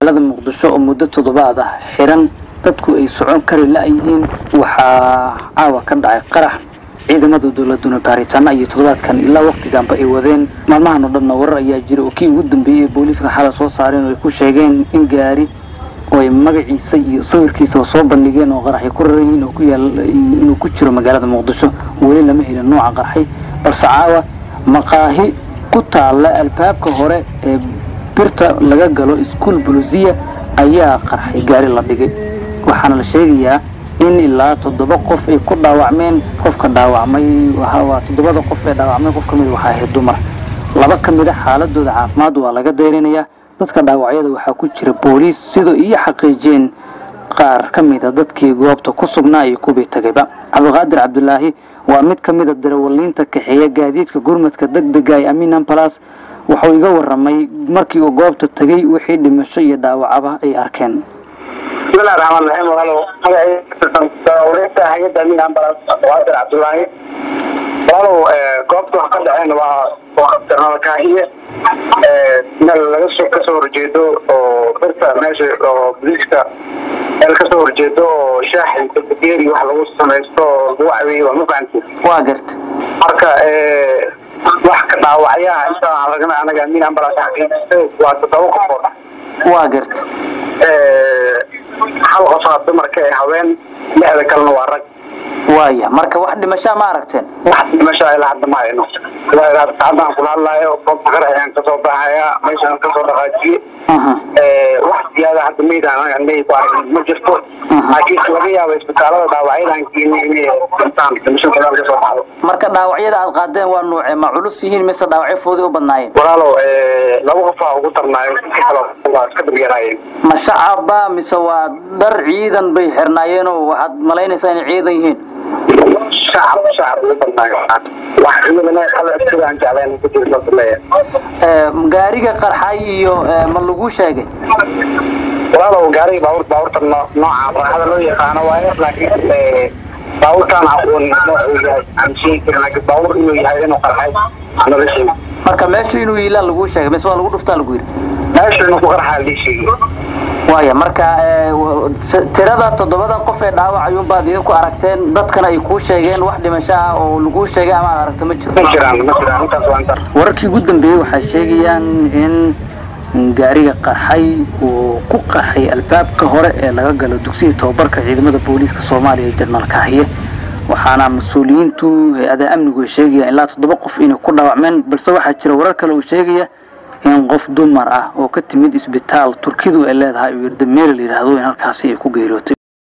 magaalada muqdisho oo muddo toddobaad ah xiran dadku ay socon kari la-yihiin waxaa caawa ka dhacay qarax ciidamada dowladuna baaritaano iyo toddobaadkan ilaa waqtiganba ay wadeen maalmahan oo dhanna warar ayaa jira oo kii ugu dambeeyey ee booliiska xala soo saareen oo ay ku sheegeen in gaari oo ay magaciisa iyo sawirkiisa soo bandhigeen oo qaraxay ku rarayihiin oo ku yaal inuu ku jiro magaalada muqdisho weli lama helin nooca qarxay balse caawa maqaahi ku taalla albaabka hore ee birta laga galo iskuol bulusiya ayaa qarxay gaari la dhigay waxaana la sheegayaa in ilaa toddoba qof ay ku dhaawacmeen qofka dhaawacmay waa toddobada qof ee dhaawacmay qof ka mid waxaa ahayd dumar laba ka mid a xaaladooda caafimaad waa laga dayrinayaa dadka dhaawacyada waxaa ku jira booliis sidoo iyo xaqiijiyeen qaar ka mida dadkii goobta ku sugnaa iyo kubii tagayba cabdiqaadir cabdulaahi waa mid ka mida darawaliinta kaxeeya gaadiidka gurmadka degdega ee amiin ambalas wuxuu iga waramay markii uu goobta tagay wixii dhimasho iyo dhaawacaba ay arkeen bismillahi raxmaan raxiim walaalow magacayda hay-adda amiin ambalas cabdiqaadir cabdulaahi walaalow goobta wax ka dhaceen waa jarnalkaahiye meel laga soo kasoo horjeedo oo birta meesha oo boliiska meel kasoo horjeedo oo shaaxi bageeri wax lagu samaysto oo lagu caweeyo waa ma fahanti waa garta marka wax ka dhaawacyaha inta lagana anaga amiin ambalas xaqiijistay waa toddoba qofood waa garta hal qofaa dumarka ee haween lixda kalena waa rag waaya marka wax dhimashaa ma aragteen wax dhimashaa ilaa hadda ma hayno haddaan kula hadlaayo goobta qarax ayaan kasoo baxaya meeshaan kasoo dhaqaajiye wax ziyaada hadda maydaan may ku aragn ma jirto laakiin laga yaaba isbitaalada dhaawacyadan geeni inay dhintaan dhimasho badan kasoo baxdo marka dhaawacyada aad qaadeen waa nuuce ma culus yihiin mise dhaawacyo fooday u badnaayeen walaalow laba qofaa ugu darnaayo inta kale waa iska dabyaraayeen ma shacaba mise waa dhar ciidan bay xirnaayeenoo waxaad malaynaysaa inay ciidan yihiin shacab shacab ugu badnaayo wax ciidana kale sidaan jecleen ku jirta leeyahay gaariga qarxay iyo ma lagu sheegay walaalow gaariga baabuur baabuurta nooca raaxada loo yaqaano waaye laakiin baabuurtaan aqoon noocuu yahay aan sheegi karin laakiin baabuur inuu yahay inuu qarxay nala sheegi marka meesha inuu yiilaa laguu sheegay mise waa lagu dhuftaa lagu yidhi meesha inuu ku qarxaa lii sheegi waaya marka tirada toddobada qof ee dhaawac ayuunbaad idinku aragteen dadkana ay kuu sheegeen wax dhimasho ah oo laguu sheegay ama aad aragto ma jiro ma jiraan ma jiraan intaas waa intaas wararkii ugu dambeeyey waxay sheegayaan in gaariga qarxay uu ku qarxay albaabka hore ee laga galo dugsiga tababarka ciidamada booliiska soomaaliya ee jarnaal kaahiye waxaana mas-uuliyiintu hay-adaha amnigu ay sheegayaan ilaa toddoba qof inay ku dhaawacmeen balse waxaa jira warar kale uu sheegaya in qof dumar ah oo ka timid isbitaal turkidu ay leedahay uu yirda meel la yidhaahdo in halkaasi ay ku geeriyootay